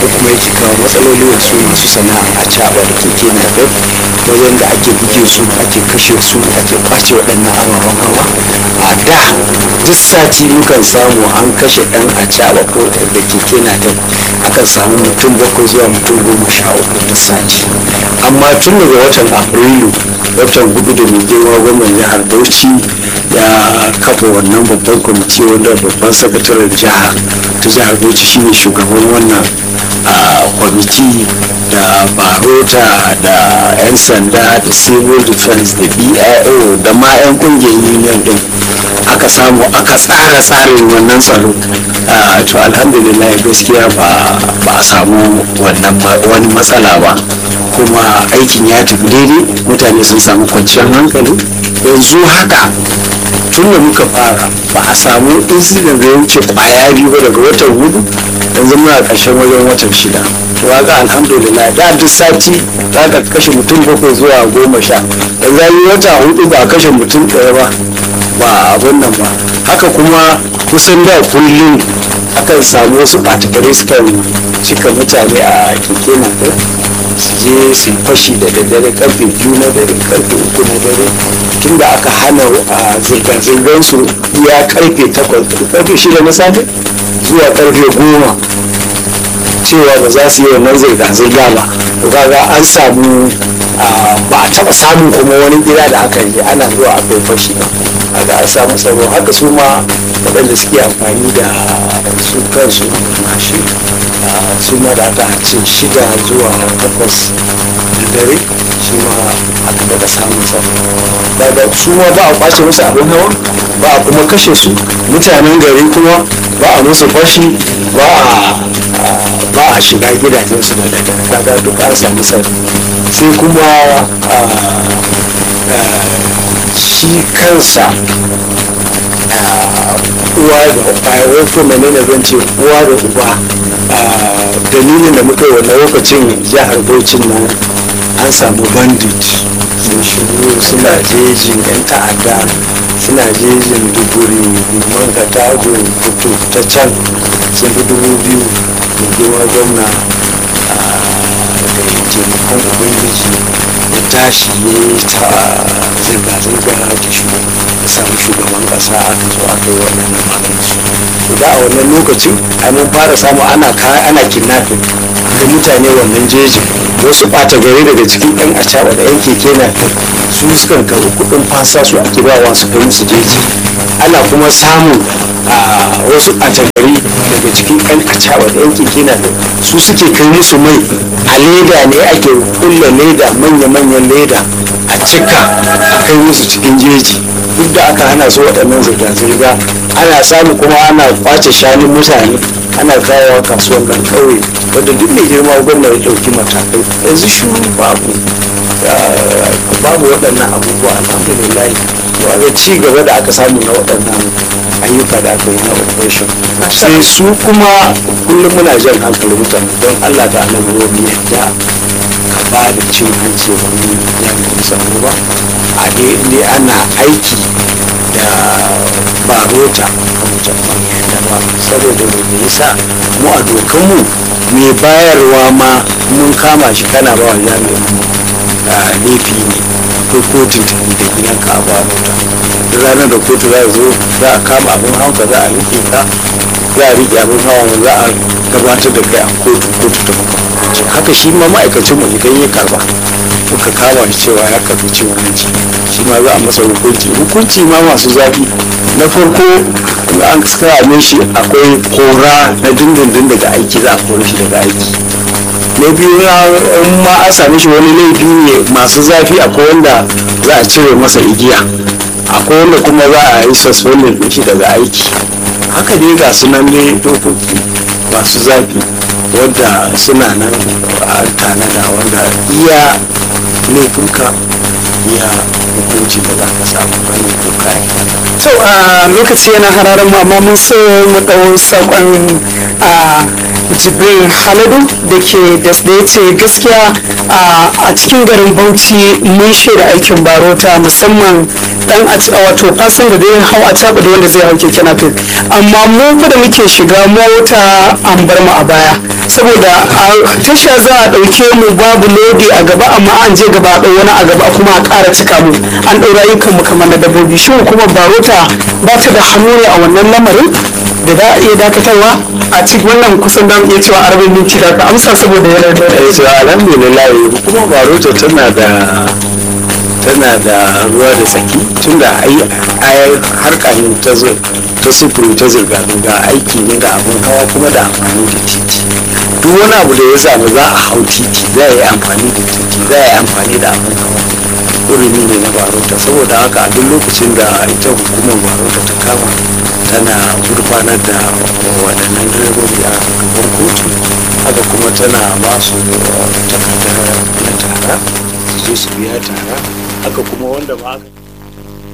ko kuma yake kawo matsaloli wa su masu sana'a a caɓa da keke na wajen da ake buge su ake kashe su ake kwace waɗannan ababen hawa a da duk sati mukan samu an kashe ɗan a caɓa ko da keke na akan samu mutum bakwai zuwa mutum goma sha uku duk sati amma tun daga watan afrilu watan hudu da mai girma gwamnan jihar bauchi ya kafa wannan babban kwamiti wanda babban sakataren jiha ta jihar bauchi shine shugaban wannan kwamiti da barota da 'yan sanda da civil defense da bio da ma 'yan kungiyar union din aka samu aka tsara tsarin wannan tsaro to alhamdulillah gaskiya ba a samu wannan wani matsala ba kuma aikin ya tafi daidai mutane sun samu kwanciyar hankali yanzu haka tun da muka fara ba a samu incident da ya wuce kwaya biyu ba daga watan hudu yanzu muna ƙarshen wajen watan shida to ga alhamdulillah da duk sati za ka kashe mutum bakwai zuwa goma sha yanzu yi wata hudu ba a kashe mutum ɗaya ba ba abun nan ba haka kuma kusan da kullum akan samu wasu ɓatakare sukan cika mutane a keke na su je su fashi da daddare karfe biyu na dare karfe uku na dare tun da aka hana a zirga-zirgar su ya karfe takwas karfe shida na safe zuwa karfe goma cewa ba za su yi wannan zirga-zirga ba to kaga an samu ba a taba samun kuma wani gida da aka yi ana zuwa aka yi fashi ba aga an samu tsaro haka su ma waɗanda suke amfani da su kansu mashi su ma da aka ce shida zuwa takwas da dare su ma aka daga samun tsaro daga su ma ba a kwace musu abin hawa ba a kuma kashe su mutanen gari kuma ba a musu fashi ba a ba a shiga gidajensu da daga kaga duk an samu tsaro sai kuma shi kansa uwa da wai ko menene zan ce uwa da uba dalilin da muka yi wannan lokacin jihar Bauchi nan an samu bandit sun shigo suna jejin yan ta'adda suna jejin duburi man katago kutu ta can sun fi dubu biyu da girma gwamna da taimakon ubangiji ya tashi ya yi ta zirga-zirga da shi ya samu shugaban kasa aka zo aka yi wannan maganinsu to da a wannan lokacin ai mun fara samu ana ana kidnapping da mutane wannan jejin wasu ɓata gari daga cikin yan acaba da yan keke na su sukan karɓi kuɗin fasa su ake bawa su kai musu jeji ana kuma samun wasu ɓata gari daga cikin yan acaba da yan keke na su suke kai musu mai a leda ne ake kulle leda manya-manyan leda a cika a kai musu cikin jeji duk da aka hana su waɗannan zirga-zirga ana samu kuma ana kwace shanun mutane ana kawo kasuwan nan kauye wadda duk mai girma gwamna ya ɗauki matakai yanzu shi babu babu waɗannan abubuwa alhamdulillah ga ci gaba da aka samu na waɗannan ayyuka da aka yi na operation sai su kuma kullum muna jan hankali mutane don allah da annabi wani yadda ka ba da cin hanci wani jami'in tsaro ba a dai ana aiki da barota a mutum yadda ba saboda me yasa mu a dokanmu mai bayarwa ma mun kama shi kana ba wa jami'in laifi ne ko kotun da gidanka a barota duk ranar da kotu za zo za a kama abin hawa za a rike ka za a rike abin hawa za a gabatar da kai a kotu kotu ta hukunci haka shi ma ma'aikacin mu idan ya karba muka kama shi cewa ya karbi cin hanci shi ma za a masa hukunci hukunci ma masu zafi na farko an same shi akwai kora na dindindin daga aiki za a kore shi daga aiki na biyu in ma an same shi wani laifi ne masu zafi akwai wanda za a cire masa igiya akwai wanda kuma za a yi suspended din shi daga aiki haka dai ga su nan ne dokoki masu zafi wanda suna nan a tanada wanda iya laifinka iya hukunci da za ka samu wani doka to a lokaci yana hararin mu amma mun so mu ɗau saƙon a jibril haladu da ke da ya ce gaskiya a cikin garin bauchi mun shaida aikin barota musamman dan a wato fasin da zai hau a caɓa da wanda zai hau keke napep amma mu fa da muke shiga mota an bar mu a baya saboda a tasha za a ɗauke mu babu lodi a gaba amma an je gaba ɗau wani a gaba kuma a ƙara cika mu an ɗau rayukan mu kamar na dabbobi shi kuma barota ba ta da hannu ne a wannan lamarin da za a iya dakatarwa a cikin wannan kusan da iya cewa arba'in minti da ka amsa saboda yana da eh to alhamdulillah kuma baroto tana da tana da ruwa da tsaki tunda ai ai harka ne ta zo ta sufuri ta zirga zirga aiki ne da abun hawa kuma da amfani da titi duk wani abu da ya samu za a hau titi za a yi amfani da titi za a yi amfani da abun hawa urumi ne na barota saboda haka a duk lokacin da ita hukumar barota ta kama tana gurfanar da waɗannan direbobi a gaban kotu haka kuma tana ba su takardar na tara su je su biya tara haka kuma wanda ba aka